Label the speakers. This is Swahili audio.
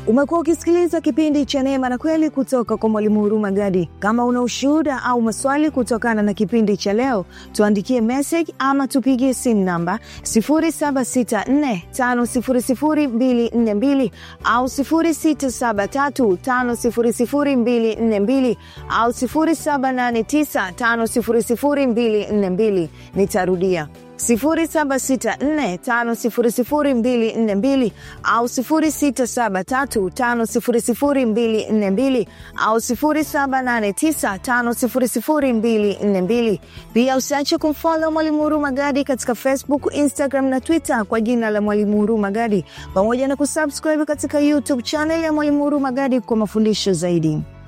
Speaker 1: Umekuwa ukisikiliza kipindi cha Neema na Kweli kutoka kwa Mwalimu Huruma Gadi. Kama una ushuhuda au maswali kutokana na kipindi cha leo, tuandikie message ama tupigie simu namba 0764500242 au 0673500242 au 0789500242. Nitarudia 0764500242 au 0673500242 au 0789500242. Pia usiache kumfollow Mwalimu Huruma Gadi katika Facebook, Instagram na Twitter kwa jina la Mwalimu Huruma Gadi, pamoja na kusubscribe katika YouTube channel ya Mwalimu Huruma Gadi kwa mafundisho zaidi.